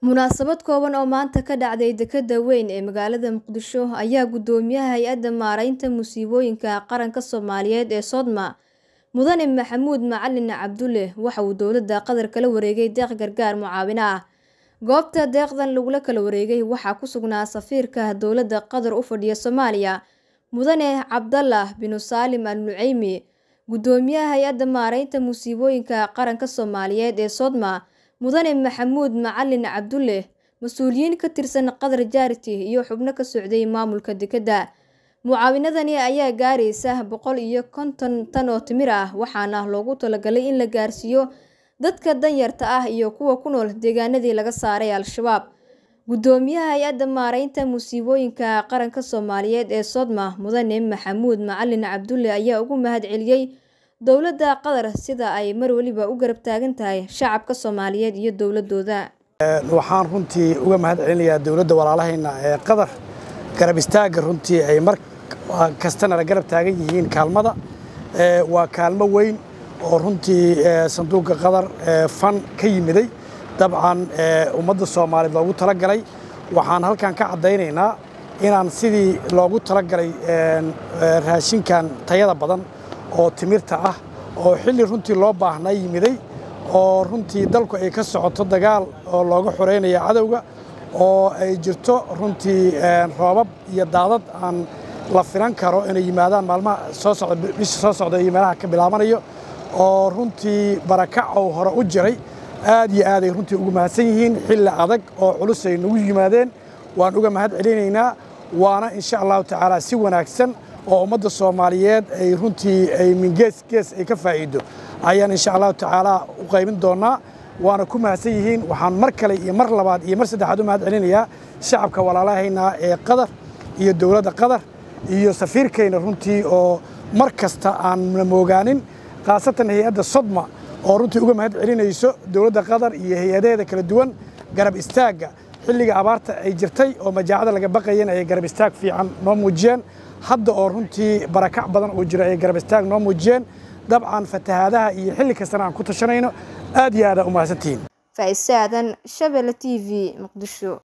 Munaasabad kooban oo maanta ka dhacday dekedda weyn ee magaalada Muqdisho ayaa guddoomiyaha Hay'adda Maareynta Musiibooyinka Qaranka Soomaaliyeed ee Sodma Mudane Maxamuud Macalin Cabdulle waxa uu dowladda Qatar kala wareegay deeq gargaar mucaawino ah. Goobta deeqdan lagula kala wareegay waxaa ku sugnaa safiirka dowladda Qatar u fadhiya Soomaaliya Mudane Cabdallah bin Saalim Al Nuceymi, guddoomiyaha Hay'adda Maareynta Musiibooyinka Qaranka Soomaaliyeed ee Sodma Mudane Maxamuud Macalin Cabdulle, mas'uuliyiin ka tirsan Qatar Charity iyo xubno ka socday maamulka dekedda. Mucaawinadani ayaa gaaraysa boqol iyo konton tan oo timir ah waxaana loogu talagalay in la gaarsiiyo dadka danyarta ah iyo kuwa ku nool deegaanadii laga saaray Al-shabaab. Guddoomiyaha Hay'adda Maareynta Musiibooyinka Qaranka Soomaaliyeed ee Sodma Mudane Maxamuud Macalin Cabdulle ayaa ugu mahadceliyay dowladda Qatar sida ay mar waliba u garab taagan tahay shacabka Soomaaliyeed iyo dowladooda. waxaan runtii uga mahad celinayaa dowladda walaalahayna ee qatar garab istaagga runtii ay mar kastana la garab taagan yihiin kaalmada Ee, waa kaalmo weyn oo runtii ee, sanduuqa qatar ee, fan ka yimiday dabcan ee, ummadda soomaaliyeed loogu talagalay waxaan halkan ka caddaynaynaa inaan sidii loogu talagalay een, ee, raashinkan tayada badan oo timirta ah oo xilli runtii loo baahnaa yimiday oo runtii dalku ay ka socoto dagaal oo looga xoreynayo cadowga oo ay jirto runtii een, roobab iyo daadad aan la filan karo inay yimaadaan maalmaha soo socda bisha soo socda iyo meelaha ka bilaabanayo oo runtii barakac oo hore u jiray aad iyo aad ay runtii ugu mahadsan yihiin xilli adag oo culus ay nagu yimaadeen waan uga mahad celinaynaa waana insha allahu tacaala si wanaagsan oo ummadda soomaaliyeed ay runtii ay min gees gees ay ka faa'iido ayaan insha allahu tacaala u qaybin doonaa waana ku mahadsan yihiin waxaan mar kale iyo mar labaad iyo mar saddexaad u mahad celinayaa shacabka walaalahayna ee qatar iyo dowladda qatar iyo safiirkayna runtii oo mar kasta aan moogaanin khaasatan hay-adda sodma oo runtii uga mahad celinayso dowladda qatar iyo hay-adaheeda kala duwan garab istaagga xilliga abaarta ay jirtay oo majaacada laga baqayeen ay garab istaag fiican noo muujiyeen hadda oo runtii barakac badan uu jiro ay garab istaag noo muujiyeen dabcan fatahaadaha iyo xilli kastana aan ku tashanayno aad iyo aad aa u mahadsantihiin Faa'iise Aadan, Shabelle TV, Muqdisho.